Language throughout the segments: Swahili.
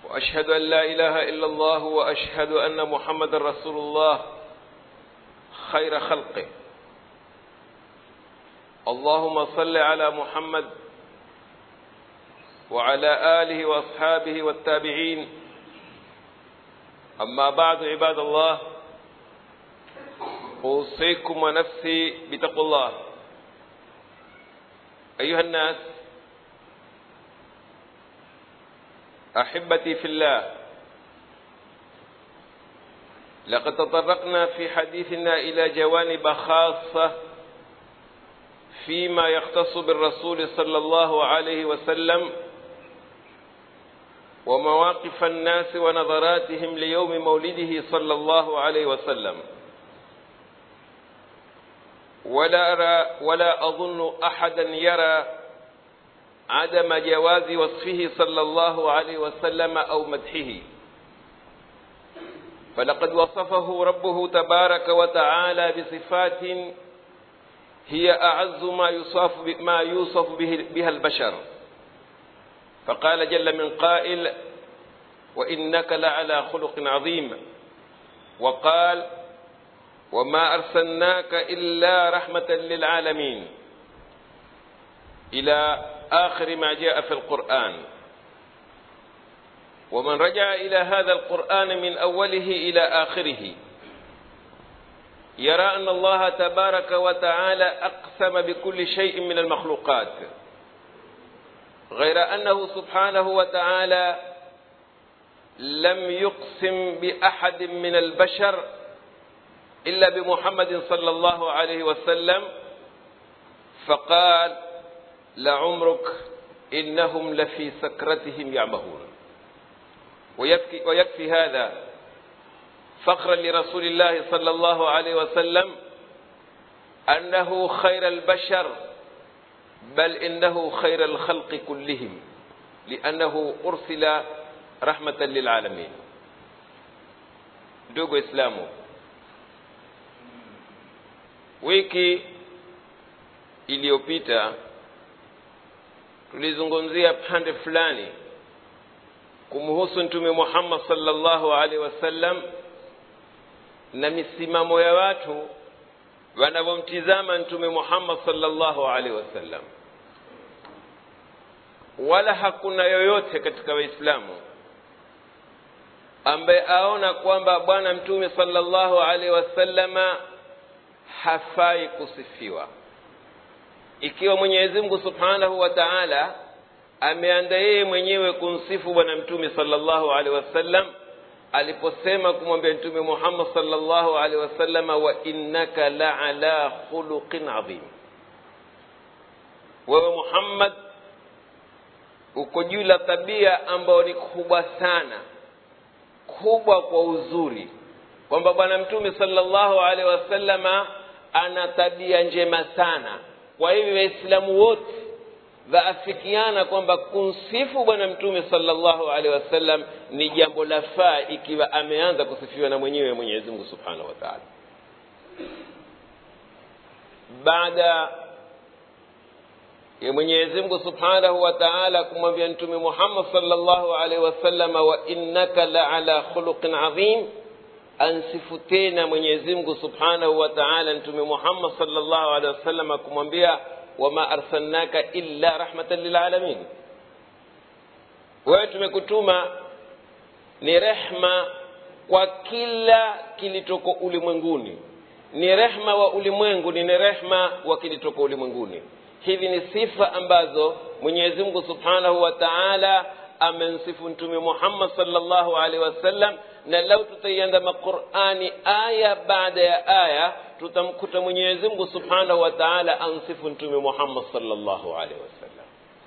واشهد ان لا اله الا الله واشهد ان محمد رسول الله خير خلقه اللهم صل على محمد وعلى اله واصحابه والتابعين اما بعد عباد الله اوصيكم ونفسي بتقوى الله ايها الناس احبتي في الله لقد تطرقنا في حديثنا الى جوانب خاصه فيما يختص بالرسول صلى الله عليه وسلم ومواقف الناس ونظراتهم ليوم مولده صلى الله عليه وسلم ولا أرى ولا أظن أحدا يرى عدم جواز وصفه صلى الله عليه وسلم أو مدحه فلقد وصفه ربه تبارك وتعالى بصفات هي أعز ما يوصف ما يوصف به بها البشر فقال جل من قائل وإنك لعلى خلق عظيم وقال وما أرسلناك إلا رحمة للعالمين إلى آخر ما جاء في القرآن ومن رجع إلى هذا القرآن من أوله إلى آخره يرى أن الله تبارك وتعالى أقسم بكل شيء من المخلوقات غير أنه سبحانه وتعالى لم يقسم بأحد من البشر إلا بمحمد صلى الله عليه وسلم فقال لعمرك إنهم لفي سكرتهم يعمهون ويكفي, ويكفي هذا فخرا لرسول الله صلى الله عليه وسلم أنه خير البشر بل إنه خير الخلق كلهم لأنه أرسل رحمة للعالمين ndugu islamu wiki iliyopita tulizungumzia pande fulani kumhusu mtume muhammad sallallahu alaihi wasallam na misimamo ya watu wanavyomtizama mtume muhammad sallallahu alaihi wasallam wala hakuna yoyote katika waislamu ambaye aona kwamba bwana mtume sallallahu alaihi wasallama hafai kusifiwa ikiwa mwenyezi mungu subhanahu wa taala ameanda yeye mwenyewe kumsifu bwana mtume sallallahu alaihi wasallam aliposema kumwambia mtume muhammad sallallahu alaihi wasallama wa innaka la ala khuluqin adhim wewe muhammad uko juu la tabia ambayo ni kubwa sana kubwa kwa uzuri kwamba bwana mtume sallallahu alaihi wasallama ana tabia njema sana kwa hivyo waislamu wote waafikiana kwamba kumsifu bwana mtume sallallahu alaihi wasallam ni jambo la faa ikiwa ameanza kusifiwa na mwenyewe mwenyezi mungu subhanahu wa taala baada ya mwenyezi mungu subhanahu wa taala kumwambia mtume muhammad sallallahu alaihi wasallama wa innaka la ala khuluqin adhim ansifu tena mwenyezi mungu subhanahu wa taala mtume muhammad sallallahu alaihi wasallama kumwambia wama arsalnaka illa rahmatan lilalamin wewe tumekutuma ni rehma kwa kila kilitoko ulimwenguni ni rehma wa ulimwengu ni rehma wa kilitoko ulimwenguni hivi ni sifa ambazo mwenyezi mungu subhanahu wa taala amemsifu mtume muhammad salllahu alaihi wasallam na lau tutaiandama qurani aya baada ya aya tutamkuta mwenyezi mungu subhanahu wa taala amsifu mtume muhammad salllahu alaihi wasallam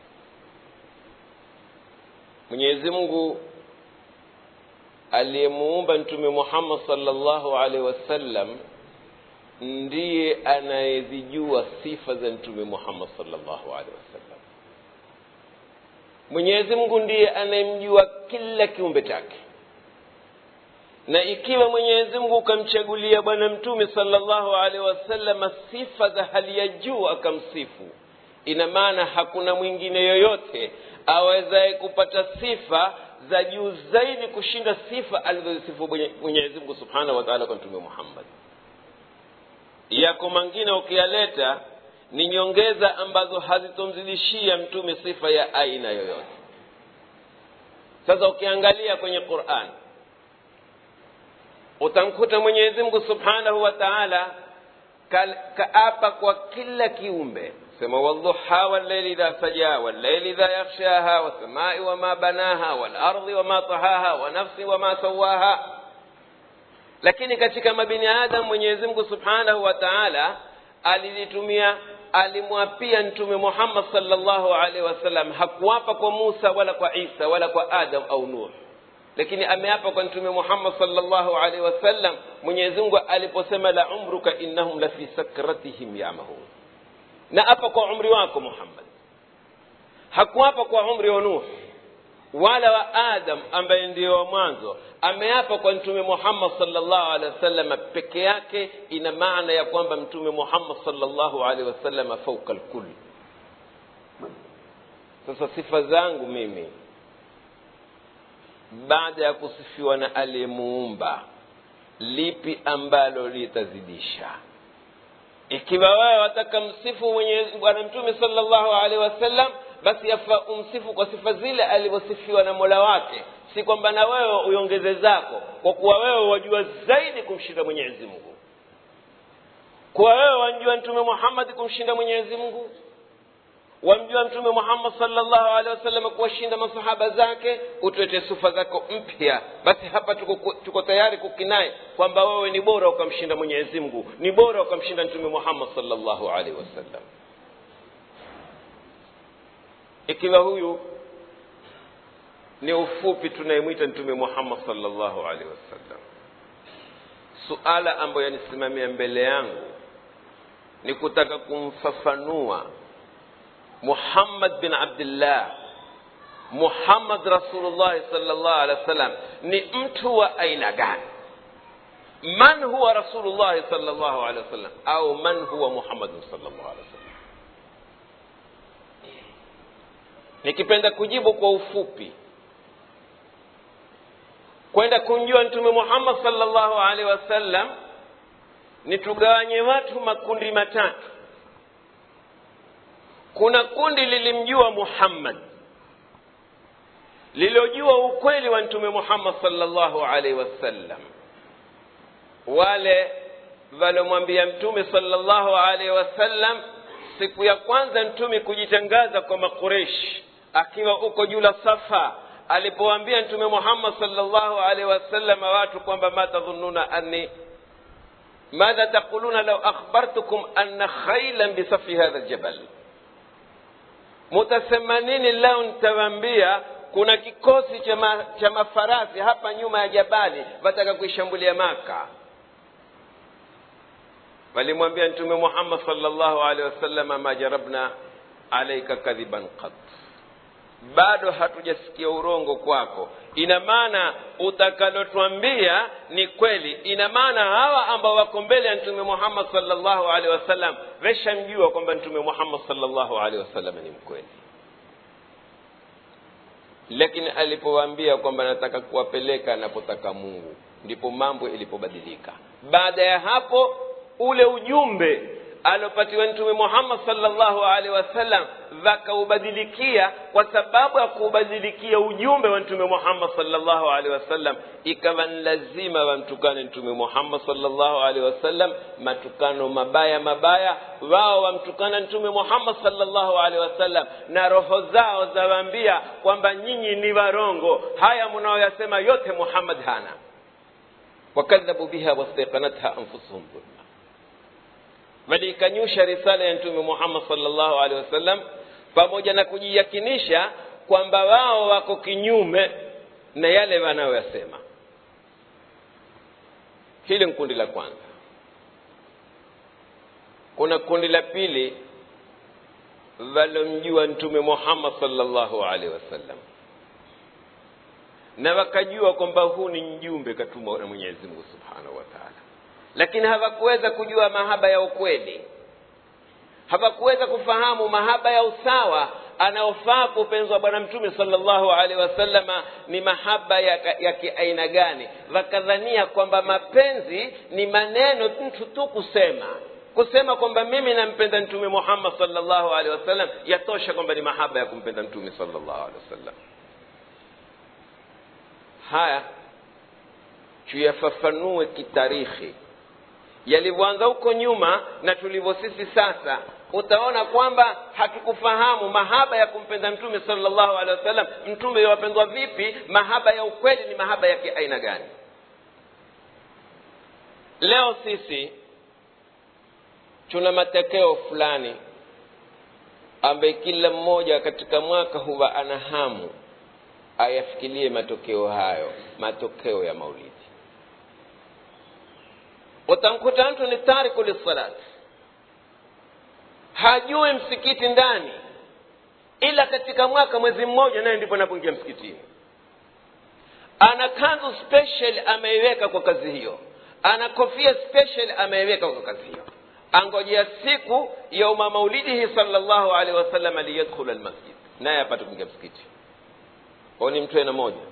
mwenyezi mungu aliyemuumba mtume muhammad salllahu alaihi wasallam ndiye anayezijua sifa za mtume muhammad salllahu alaihi wasallam mwenyezi mungu ndiye anayemjua kila kiumbe chake na ikiwa mwenyezi mungu ukamchagulia bwana mtume salllahu alaihi wasallama sifa za hali ya juu akamsifu ina maana hakuna mwingine yoyote awezaye kupata sifa za juu zaidi kushinda sifa alizozisifu mwenyezi mungu subhanahu wa taala kwa mtume muhammad yako mangine ukiyaleta ni nyongeza ambazo hazitomzidishia mtume sifa ya aina yoyote sasa ukiangalia kwenye quran utamkuta mwenyezi mungu subhanahu wa taala kaapa kwa kila kiumbe sema wadhuha walleili idha saja walleili idha yakhshaha wassamai wama banaha walardhi wama tahaha wa nafsi wama sawaha lakini katika mabiniadamu mwenyezi mungu subhanahu wa taala alilitumia alimwapia mtume muhammad salllahu alaihi wasallam hakuapa kwa musa wala kwa isa wala kwa adam au nuh lakini ameapa kwa mtume muhammad salllahu alaihi wasallam mwenyezi mungu aliposema la umruka innahum lafi sakratihim yamahun na apa kwa umri wako muhammad hakuapa kwa umri wa nuh wala wa adam ambaye ndio wa mwanzo ameapa kwa mtume muhammad salllahu alehi wasallam peke yake ina maana ya kwamba mtume muhammad salllahu alehi wasallam fauka lkul sasa sifa zangu mimi baada ya kusifiwa na aliyemuumba lipi ambalo litazidisha ikiwa wewe wataka msifu mwenye bwana mtume salllahu alehi wasallam basi yafaa umsifu kwa sifa zile alivyosifiwa na mola wake si kwamba na wewe uongeze zako kwa kuwa wewe wajua zaidi kumshinda mwenyezi mungu kuwa wewe wamjua mtume muhammadi kumshinda mwenyezi mungu wamjua mtume muhammad salllahu alehi wasallam kuwashinda masahaba zake utwete sifa zako mpya basi hapa tuko, tuko tayari kukinai kwamba wewe ni bora ukamshinda mwenyezi mungu ni bora ukamshinda mtume muhammad salllahu alehi wasallam ikiwa huyu ni ufupi tunayemwita mtume muhammad salllahu alehi wasallam suala ambayo yanisimamia mbele yangu ni kutaka kumfafanua muhammad bin abdillah muhammad rasulullahi salllah alehi wasallam ni mtu wa aina gani man huwa rasulullahi salllahu alehi wasallam au man huwa muhammadun salllah alehi wasallam nikipenda kujibu kwa ufupi kwenda kumjua mtume muhammad salllahu alehi wasallam ni tugawanye watu makundi matatu kuna kundi lilimjua muhammad lilojua ukweli wa mtume muhammad salllahu alaihi wasallam wale walomwambia mtume salllahu alaihi wasallam siku ya kwanza mtume kujitangaza kwa makureshi akiwa uko juu la safa alipoambia mtume muhammad salllahu alaihi wasallam watu kwamba ma tadhununa anni madha taquluna lau akhbartukum anna khailan bisafi hadha ljabal mutasema nini leo nitawaambia kuna kikosi cha, ma, cha mafarasi hapa nyuma ya jabali wataka kuishambulia maka walimwambia mtume muhammad salllahu alehi wasalama ma jarabna alaika kadhiban qat bado hatujasikia urongo kwako ina maana utakalotwambia ni kweli ina maana hawa ambao wako mbele ya mtume muhammad salllahu alehi wasallam veshamjua kwamba mtume muhammad salllahu alehi wasallam ni mkweli lakini alipowaambia kwamba nataka kuwapeleka anapotaka mungu ndipo mambo ilipobadilika baada ya hapo ule ujumbe aliopatiwa mtume muhammad salllahu alehi wasallam vakaubadilikia kwa sababu ya kuubadilikia ujumbe wa mtume muhammad salllahu alehi wasallam ikawa ni lazima wamtukane mtume muhammad salllahu alehi wasallam matukano mabaya mabaya wao wamtukana mtume muhammad salllahu alehi wasallam na roho zao zawaambia kwamba nyinyi ni warongo haya mnaoyasema yote muhammad hana wakadhabu biha wastaiqanatha anfusuhum dhulma waliikanyusha risala ya mtume muhammad salllahu alehi wasallam pamoja na kujiyakinisha kwamba wao wako kinyume na yale wanayoyasema hili ni kundi la kwanza kuna kundi la pili walomjua mtume muhammad salllahu alehi wasallam na wakajua kwamba huu ni mjumbe katumwa na mwenyezi mungu subhanahu wa taala lakini hawakuweza kujua mahaba ya ukweli hawakuweza kufahamu mahaba ya usawa anaofaa kupenzwa bwana mtume salllahu alaihi wasallama ni mahaba ya, ya kiaina gani wakadhania kwamba mapenzi ni maneno mtu tu kusema kusema kwamba mimi nampenda mtume muhammad salllahu alehi wasallam yatosha kwamba ni mahaba ya kumpenda mtume salllahu alehi wasallam haya tuyafafanue kitarikhi yalivyoanza huko nyuma na tulivyo sisi sasa utaona kwamba hatukufahamu mahaba ya kumpenda mtume salllahu alehi wasallam mtume wapendwa vipi mahaba ya ukweli ni mahaba ya kiaina gani leo sisi tuna matokeo fulani ambaye kila mmoja katika mwaka huwa ana hamu ayafikirie matokeo hayo matokeo ya maulidi utamkuta mtu ni tariku lissalati hajui msikiti ndani ila katika mwaka mwezi mmoja naye ndipo anapoingia msikitini ana kanzu special ameiweka kwa kazi hiyo ana kofia special ameiweka kwa kazi hiyo angojea siku yauma maulidihi salllahu alaihi wasallam liyadkhula lmasjid naye apate kuingia msikiti kwao ni mtu aina moja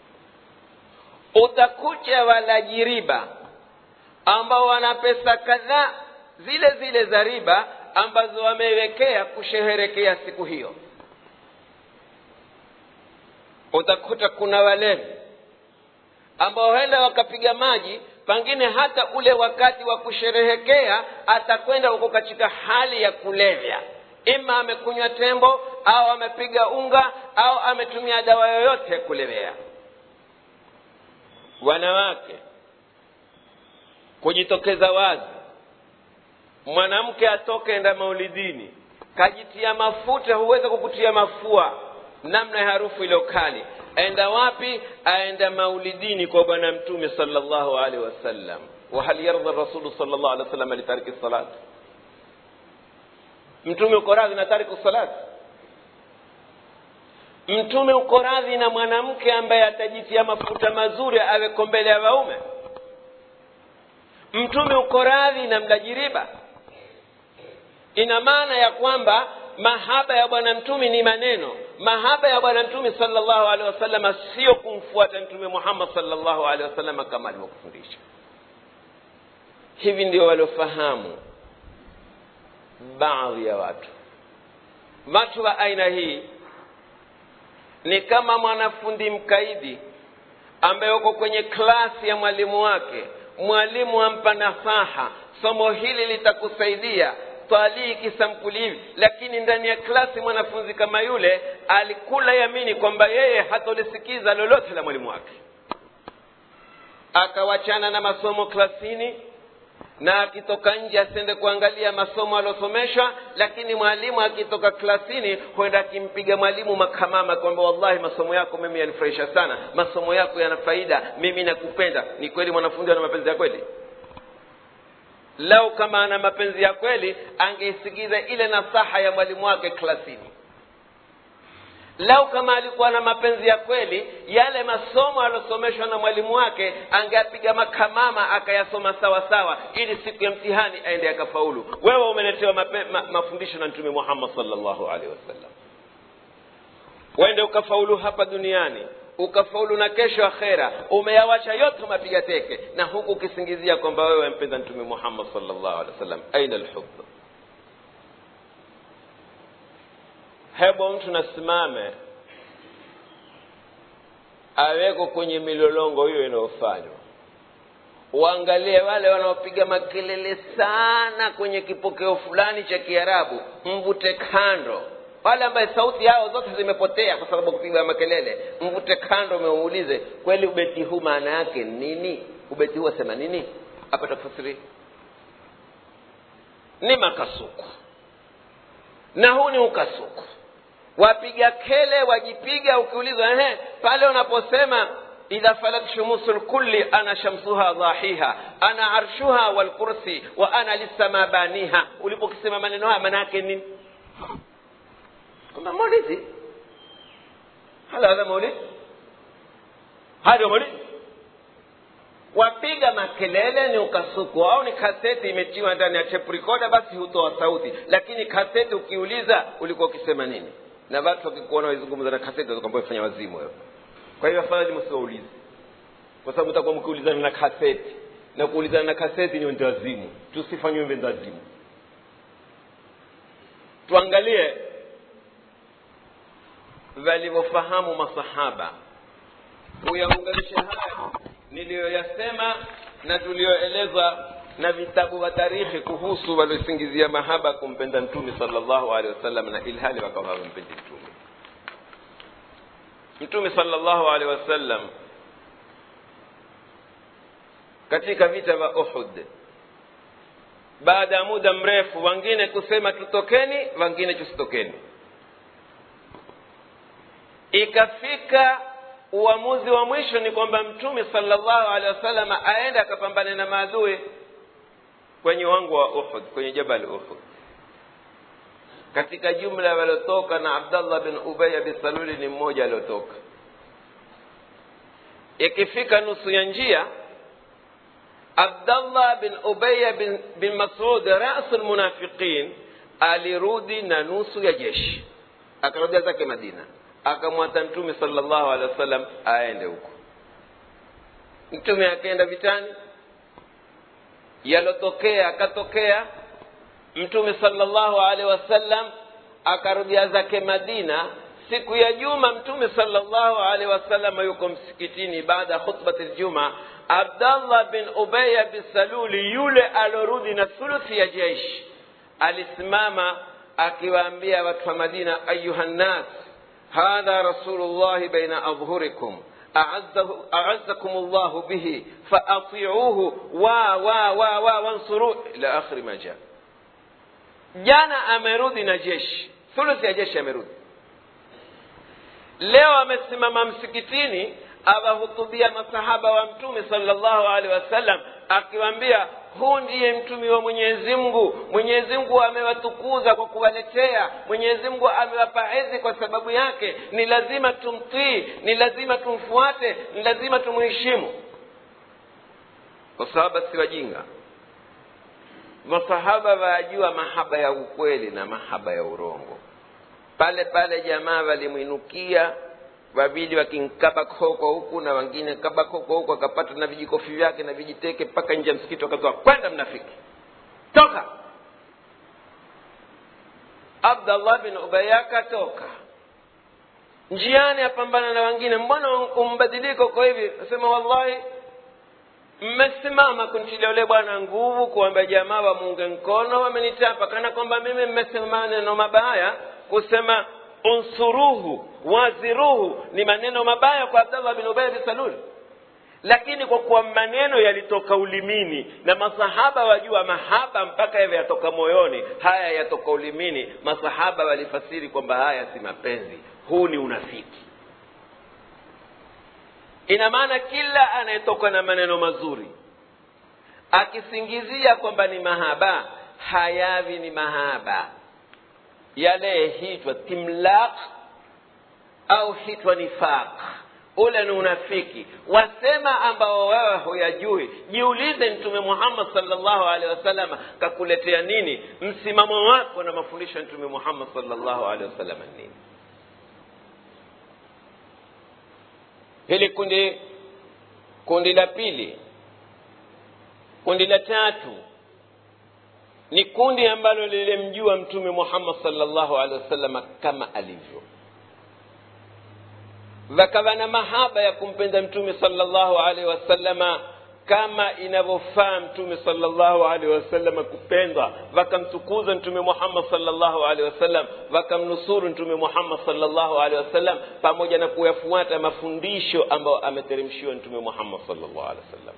utakuja walaji riba ambao wana pesa kadhaa zile zile za riba ambazo wamewekea kusheherekea siku hiyo utakuta kuna walevi ambao huenda wakapiga maji pengine hata ule wakati wa kusherehekea atakwenda huko katika hali ya kulevya ima amekunywa tembo au amepiga unga au ametumia dawa yoyote ya kulevea wanawake kujitokeza wazi mwanamke atoke enda maulidini kajitia mafuta huweza kukutia mafua namna ya harufu iliyo kali aenda wapi aenda maulidini kwa bwana mtume salllahu alaihi wasallam wahal yardha rasulu salllah alih wasallam litariki salat mtume uko radhi na tariku salat mtume uko radhi na mwanamke ambaye atajitia mafuta mazuri aweko mbele ya waume mtume uko radhi na mlajiriba ina maana ya kwamba mahaba ya bwana mtume ni maneno mahaba ya bwana mtume salllahu alehi wasalama sio kumfuata mtume muhammad salllahu alehi wasalama kama alivyokufundisha hivi ndio waliofahamu baadhi ya watu watu wa aina hii ni kama mwanafundi mkaidi ambaye uko kwenye klasi ya mwalimu wake mwalimu ampa nasaha somo hili litakusaidia twalii kisampuli hivi lakini ndani ya klasi mwanafunzi kama yule alikula yamini kwamba yeye hatolisikiza lolote la mwalimu wake akawachana na masomo klasini na akitoka nje asiende kuangalia masomo aliosomeshwa lakini mwalimu akitoka klasini huenda akimpiga mwalimu makamama kwamba wallahi masomo yako mimi yanifurahisha sana masomo yako yana faida mimi nakupenda ni kweli mwanafunzi ana mapenzi ya kweli lau kama ana mapenzi ya kweli angeisikiza ile nasaha ya mwalimu wake klasini lau kama alikuwa na mapenzi ya kweli yale masomo aliosomeshwa na mwalimu wake angeapiga makamama akayasoma sawa sawa ili siku ya mtihani aende akafaulu wewe umeletewa mape, ma, mafundisho na mtume muhammad salllahu alehi wasallam wende ukafaulu hapa duniani ukafaulu na kesho akhera umeyawacha yote umepiga teke na huku ukisingizia kwamba wewe wampenda mtume muhammad salllahu alehi wasallam aina lhub hebu mtu nasimame aweko kwenye milolongo hiyo inayofanywa uangalie wale wanaopiga makelele sana kwenye kipokeo fulani cha kiarabu mvute kando wale ambaye sauti yao zote zimepotea kwa sababu kupiga makelele mvute kando umeulize kweli ubeti huu maana yake nini ubeti huu asema nini apata kufasiri ni makasuku na huu ni ukasuku wapiga kele wajipiga ukiulizwa ehe pale unaposema idha falat shumusu lkulli ana shamsuha dhahiha ana arshuha walkursi wa ana lissama baniha ulipokisema maneno haya maana yake nini kwamba maulidi hala hadha maulidi haya ndio maulidi wapiga makelele ni ukasuku au ni kaseti imetiwa ndani ya tape recorder basi hutoa sauti lakini kaseti ukiuliza ulikuwa ukisema nini na watu wakikuona waizungumza na kaseti watakwambia fanya wazimu wewe kwa hiyo afadhali msiwaulize kwa sababu mtakuwa mkiulizana na kaseti na kuulizana na kaseti ni wendawazimu tusifanywe wendawazimu tuangalie walivyofahamu masahaba kuyaunganisha haya niliyoyasema na tuliyoeleza na vitabu vya tarikhi kuhusu waliosingizia mahaba kumpenda mtume sallallahu alaihi wasallam na ilhali wakawa hawampendi mtume mtume sallallahu alaihi wasallam katika vita vya uhud baada ya muda mrefu wengine kusema tutokeni wengine tusitokeni ikafika uamuzi wa mwisho ni kwamba mtume sallallahu alaihi wasallam aende akapambane na maadui kwenye wangu wa uhud kwenye jabal uhud katika jumla waliotoka na abdallah bin ubaya bin saluli ni mmoja aliotoka ikifika nusu ya njia abdallah bin ubaya bin, bin masud rasu lmunafiqin alirudi na nusu ya jeshi akarudia zake madina akamwata mtume sallallahu alaihi wasallam aende huko mtume akaenda vitani yalotokea akatokea mtume sallallahu alaihi wasallam akarudia zake madina siku ya juma mtume sallallahu alaihi wasallam yuko msikitini baada ya khutbati ljuma abdallah bin ubaya bin saluli yule alorudi na thuluthi ya jeshi alisimama akiwaambia watu wa madina ayuha nnas hadha rasulullahi baina adhhurikum أعزكم الله به فأطيعوه وا وا وا وا وانصروه إلى آخر ما جاء jana amerudi na jeshi thuluthi ya jeshi amerudi leo amesimama msikitini awahutubia masahaba wa mtume sallallahu alaihi wasallam akiwaambia huu ndiye mtumi wa mwenyezi mungu mwenyezi mungu amewatukuza kwa kuwaletea mwenyezi mungu amewapa ezi kwa sababu yake ni lazima tumtii ni lazima tumfuate ni lazima tumheshimu masahaba si wajinga masahaba wayajua mahaba ya ukweli na mahaba ya urongo pale pale jamaa walimwinukia wawili wakinkaba koko huku na wengine kaba koko huku akapata na vijikofi vyake na vijiteke mpaka nje ya msikiti wakatoa kwenda mnafiki toka abdallah bin ubaya akatoka njiani apambana na wengine mbona umbadiliko kwa hivi asema wallahi mmesimama kuntilia ule bwana nguvu kuambia jamaa wamuunge mkono wamenitapa kana kwamba mimi mmesema maneno mabaya kusema unsuruhu waziruhu ni maneno mabaya kwa abdallah bin ubaya bin salul lakini kwa kuwa maneno yalitoka ulimini na masahaba wajua mahaba mpaka yawe yatoka moyoni haya yatoka ulimini masahaba walifasiri kwamba haya si mapenzi huu ni unafiki ina maana kila anayetoka na maneno mazuri akisingizia kwamba ni mahaba hayavi ni mahaba yale hitwa timlaq au hitwa nifaq ule ni unafiki wasema ambao wewe huyajui jiulize mtume muhammad salllahu alehi wasallam kakuletea nini msimamo wako na mafundisho ya mtume muhammad salllahu alehi wasallam nini hili kundi kundi la pili kundi la tatu ni kundi ambalo lilimjua mtume muhammad salllahu alehi wasallam kama alivyo wakawa na mahaba ya kumpenda mtume salllahu alaihi wasallama kama inavyofaa mtume salllahu alaihi wasallam kupendwa wakamtukuza mtume muhammad salllahu alaihi wasallam wakamnusuru mtume muhammad salllahu alaihi wasallam pamoja na kuyafuata mafundisho ambayo ameteremshiwa mtume muhammad salllahu alaihi wasallam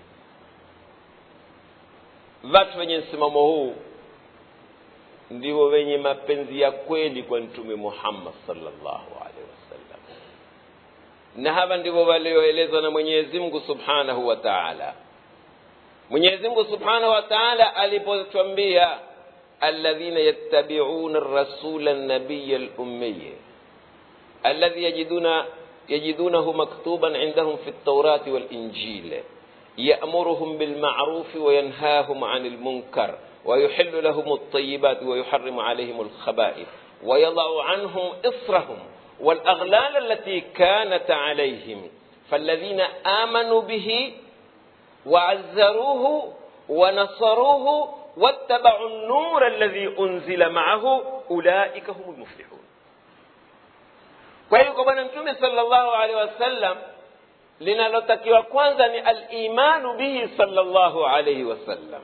watu wenye msimamo huu ndio wenye mapenzi ya kweli kwa mtume muhammad salllahu alaihi wasallam na hawa ndivyo walioelezwa na mwenyezi mungu subhanahu wa taala mwenyezi mungu subhanahu wa taala alipotwambia alladhina yattabiuna rasula nabiya lummiyi alladhi yajiduna yajidunahu maktuban indahum fi ltaurati walinjil يأمرهم بالمعروف وينهاهم عن المنكر ويحل لهم الطيبات ويحرم عليهم الخبائث ويضع عنهم إصرهم والأغلال التي كانت عليهم فالذين آمنوا به وعزروه ونصروه واتبعوا النور الذي أنزل معه أولئك هم المفلحون kwa hiyo kwa bwana mtume sallallahu alaihi wasallam linalotakiwa kwanza ni alimanu bihi sallallahu alaihi wasallam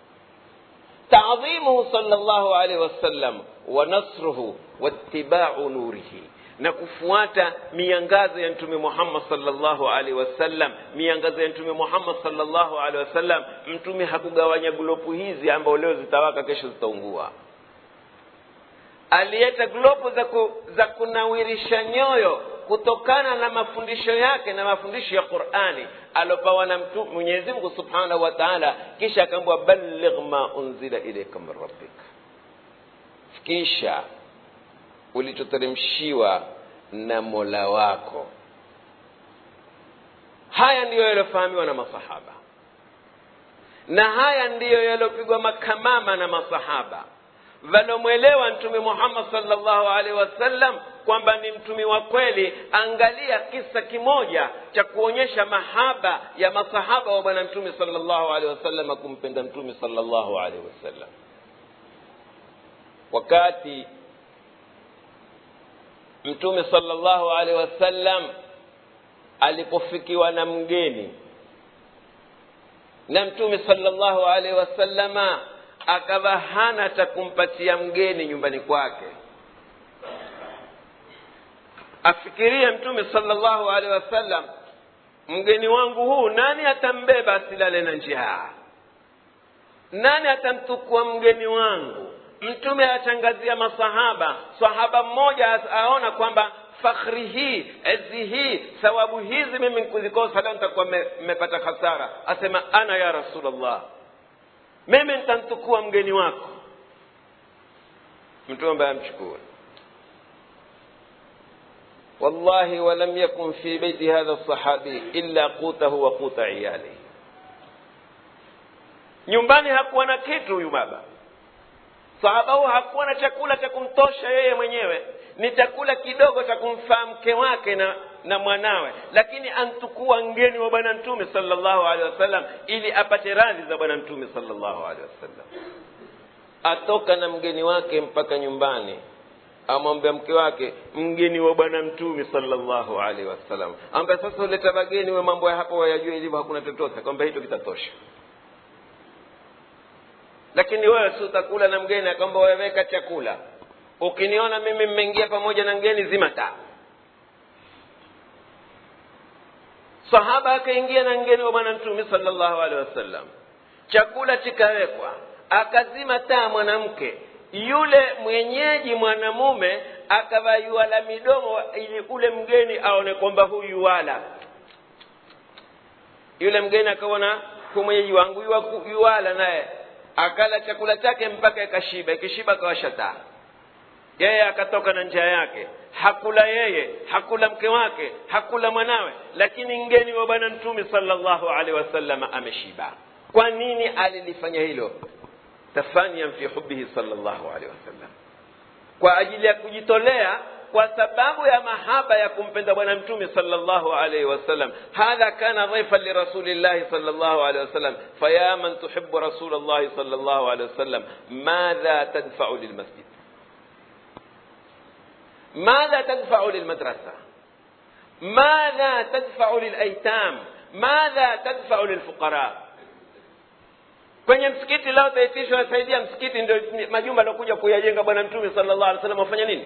تعظيمه صلى الله عليه وسلم ونصره واتباع نوره na kufuata miangazo ya mtume muhammad salllahu alaihi wasallam miangazo ya mtume muhammad salllahu alaihi wasallam mtume hakugawanya glopu hizi ambao leo zitawaka kesho zitaungua alileta glopu za, ku, za kunawirisha nyoyo kutokana na mafundisho yake na mafundisho ya qurani alopawa na mwenyezi mungu subhanahu wa taala kisha akaambwa balligh ma unzila ilaika min rabbika fikisha ulichoteremshiwa na mola wako haya ndiyo yaliyofahamiwa na masahaba na haya ndiyo yaliyopigwa makamama na masahaba walomwelewa mtume muhammad salllahu alaihi wasallam kwamba ni mtumi wa kweli angalia kisa kimoja cha kuonyesha mahaba ya masahaba wa bwana mtume salllahu alaihi wasallam kumpenda mtume salllahu alaihi wasallam wakati mtume salllahu alaihi wasallam alipofikiwa na mgeni na mtume salllahu alaihi wasallama akawa hana cha kumpatia mgeni nyumbani kwake afikirie mtume salllahu alaihi wasallam mgeni wangu huu nani atambeba asilale na njaa nani atamtukua mgeni wangu mtume atangazia masahaba sahaba mmoja aona kwamba fakhri hii ezi hii thawabu hizi mimi nkuzikosa leo nitakuwa mmepata hasara asema ana ya rasulllah mimi nitamtukua mgeni wako mtume ambaye amchukue wallahi walam yakun fi beiti hadha lsahabi illa qutahu wa quta iyalihi nyumbani hakuwa na kitu huyu baba sahaba huyo hakuwa na chakula cha kumtosha yeye mwenyewe ni chakula kidogo cha kumfaa mke wake na na mwanawe lakini antukua ngeni wa bwana mtume salllahu alehi wasallam ili apate radhi za bwana mtume salllahu alehi wasallam atoka na mgeni wake mpaka nyumbani amwambia mke wake mgeni wa bwana mtume salllahu alaihi wasallam ambaye sasa uleta bageni we mambo ya hapo wayajua ilivyo hakuna chochote kwamba hicho kitatosha lakini wewe si utakula na mgeni akwamba weweka chakula ukiniona mimi mmeingia pamoja na mgeni zima taa sahaba akaingia na mgeni wa bwana mtume salllahu alehi wasallam chakula chikawekwa akazima taa mwanamke yule mwenyeji mwanamume akavayua la midomo ili ule mgeni aone kwamba huyu wala yule mgeni akaona hu mwenyeji wangu yuwala naye akala chakula chake mpaka ikashiba ikishiba akawasha taa yeye akatoka na njia yake hakula yeye hakula mke wake hakula mwanawe lakini mgeni wa bwana mtume salllahu alehi wasallam ameshiba kwa nini alilifanya hilo tafaniyan fi hubihi salllahu alehi wasallam kwa ajili ya kujitolea kwa sababu ya mahaba ya kumpenda bwana mtume salllahu alaihi wasallam hadha kana dhaifan lirasulillahi salllahu alaihi wasallam faya man tuhibu rasul llahi salllahu alaihi wasallam madha tadfau lilmasjid ماذا تدفع للمدرسة ماذا تدفع للأيتام ماذا تدفع للفقراء kwenye msikiti leo taitishwa wasaidia msikiti ndio majumba aliokuja kuyajenga bwana mtume sallallahu alaihi wasallam wafanya nini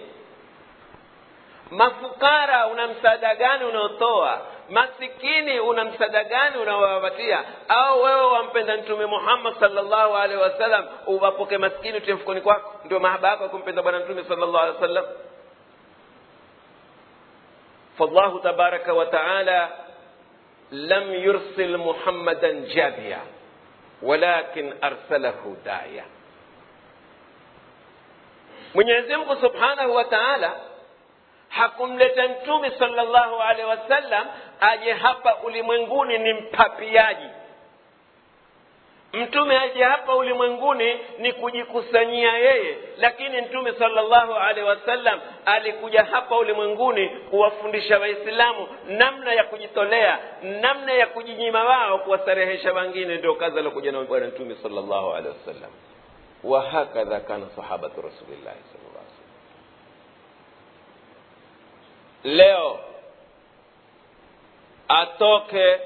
mafukara una msaada gani unaotoa masikini una msaada gani unaowapatia au wewe wampenda mtume muhammad sallallahu alaihi wasallam uwapoke maskini utie mfukoni kwako ndio mahaba yako ya kumpenda bwana mtume sallallahu alaihi wasallam فالله تبارك وتعالى لم يرسل محمدا جابيا ولكن ارسله داعيا mwenyezi mungu subhanahu wa taala hakumleta mtume salllahu alehi wasallam aje hapa ulimwenguni ni mpapiaji mtume aje hapa ulimwenguni ni kujikusanyia yeye lakini mtume salllahu alaihi wasallam alikuja hapa ulimwenguni kuwafundisha waislamu namna ya kujitolea namna ya kujinyima wao kuwastarehesha wengine ndio kazi aliokuja na bwana mtume salllahu alehi wasallam wahakadha kana sahabatu rasulillahi sallallahu alaihi wasallam leo atoke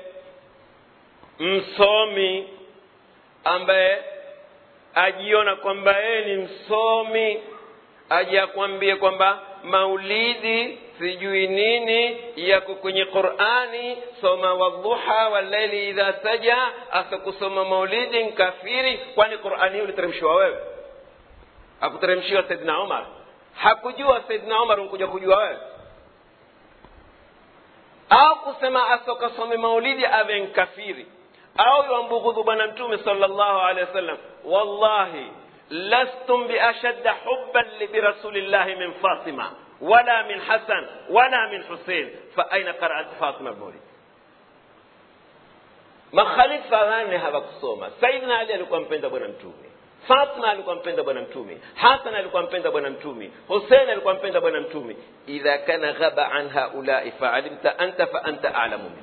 msomi ambaye ajiona kwamba yeye ni msomi aje akwambie kwamba maulidi sijui nini yako kwenye qurani soma wadhuha walaili idha saja asa kusoma maulidi nkafiri kwani qurani hii uliteremshiwa wewe hakuteremshiwa saidina umar hakujua saidina umar unkuja kujua wewe au kusema asokasome maulidi awe nkafiri au yambughudhu bwana mtume sallallahu alaihi wasallam wallahi lastum biashadda hubban birasulillahi min fatima wala min hasan wala min husein fa aina qaraat fatima lmaulid makhalifa wanne hawakusoma saidina ali alikuwa mpenda bwana mtume fatima alikuwa mpenda bwana mtume hasan alikuwa mpenda bwana mtume husein alikuwa mpenda bwana mtume idha kana ghaba an haulai faalimta anta fa anta alamu minhu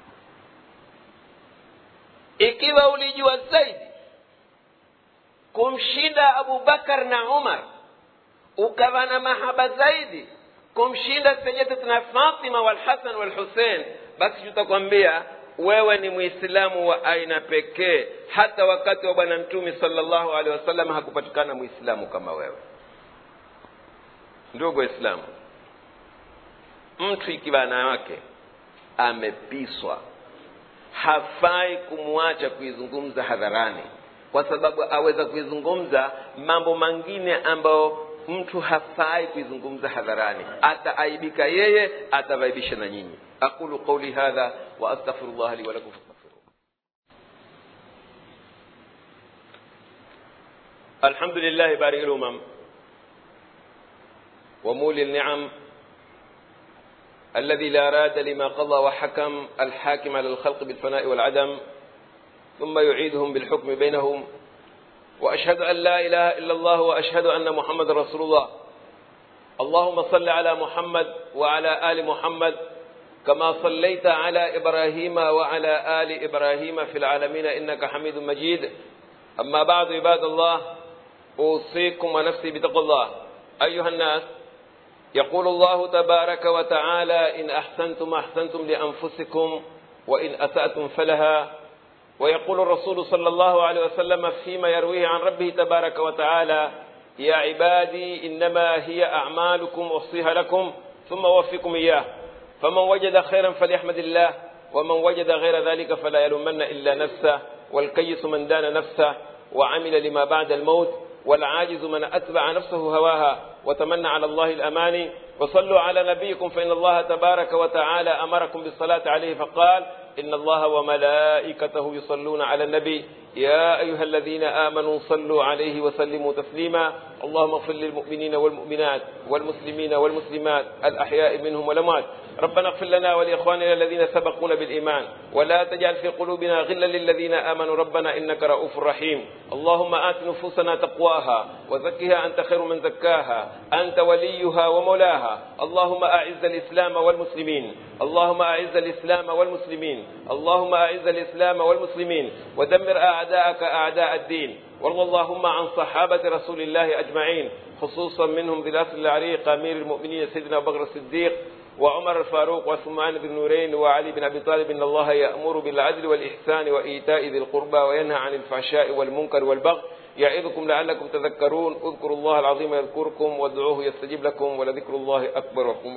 ikiwa ulijua zaidi kumshinda abubakar na umar ukawa na mahaba zaidi kumshinda sayidatuna fatima walhasan walhusein basi tutakwambia wewe ni mwislamu wa aina pekee hata wakati wa bwana mtume salllahu alehi wasallam hakupatikana mwislamu kama wewe ndugu waislamu mtu ikiwa na wake amepiswa hafai kumwacha kuizungumza hadharani kwa sababu aweza kuizungumza mambo mengine ambayo mtu hafai kuizungumza hadharani ataaibika yeye atavaibisha na nyinyi aqulu qauli hadha wa astaghfirullah li wa lakum fastaghfiruh الحمد لله بارئ الأمم ومولي النعم الذي لا راد لما قضى وحكم الحاكم على الخلق بالفناء والعدم ثم يعيدهم بالحكم بينهم واشهد ان لا اله الا الله واشهد ان محمد رسول الله اللهم صل على محمد وعلى ال محمد كما صليت على ابراهيم وعلى ال ابراهيم في العالمين انك حميد مجيد اما بعد عباد الله اوصيكم ونفسي بتقوى الله ايها الناس يقول الله تبارك وتعالى ان احسنتم احسنتم لانفسكم وان اساتم فلها ويقول الرسول صلى الله عليه وسلم فيما يرويه عن ربه تبارك وتعالى يا عبادي انما هي اعمالكم اوصيها لكم ثم اوفيكم اياه فمن وجد خيرا فليحمد الله ومن وجد غير ذلك فلا يلومن الا نفسه والكيس من دان نفسه وعمل لما بعد الموت والعاجز من اتبع نفسه هواها وتمنى على الله الاماني وصلوا على نبيكم فان الله تبارك وتعالى امركم بالصلاه عليه فقال ان الله وملائكته يصلون على النبي يا ايها الذين امنوا صلوا عليه وسلموا تسليما اللهم اغفر للمؤمنين والمؤمنات والمسلمين والمسلمات الاحياء منهم والاموات ربنا اغفر لنا ولاخواننا الذين سبقونا بالايمان ولا تجعل في قلوبنا غلا للذين امنوا ربنا انك رؤوف رحيم اللهم ات نفوسنا تقواها وزكها انت خير من زكاها انت وليها ومولاها اللهم اعز الاسلام والمسلمين اللهم اعز الاسلام والمسلمين اللهم اعز الاسلام والمسلمين ودمر اعداءك اعداء الدين وارض اللهم عن صحابه رسول الله اجمعين خصوصا منهم ذي الاصل العريق امير المؤمنين سيدنا ابو بكر الصديق وعمر الفاروق وعثمان بن نورين وعلي بن ابي طالب ان الله يامر بالعدل والاحسان وايتاء ذي القربى وينهى عن الفحشاء والمنكر والبغي يعظكم لعلكم تذكرون اذكروا الله العظيم يذكركم وادعوه يستجيب لكم ولذكر الله اكبر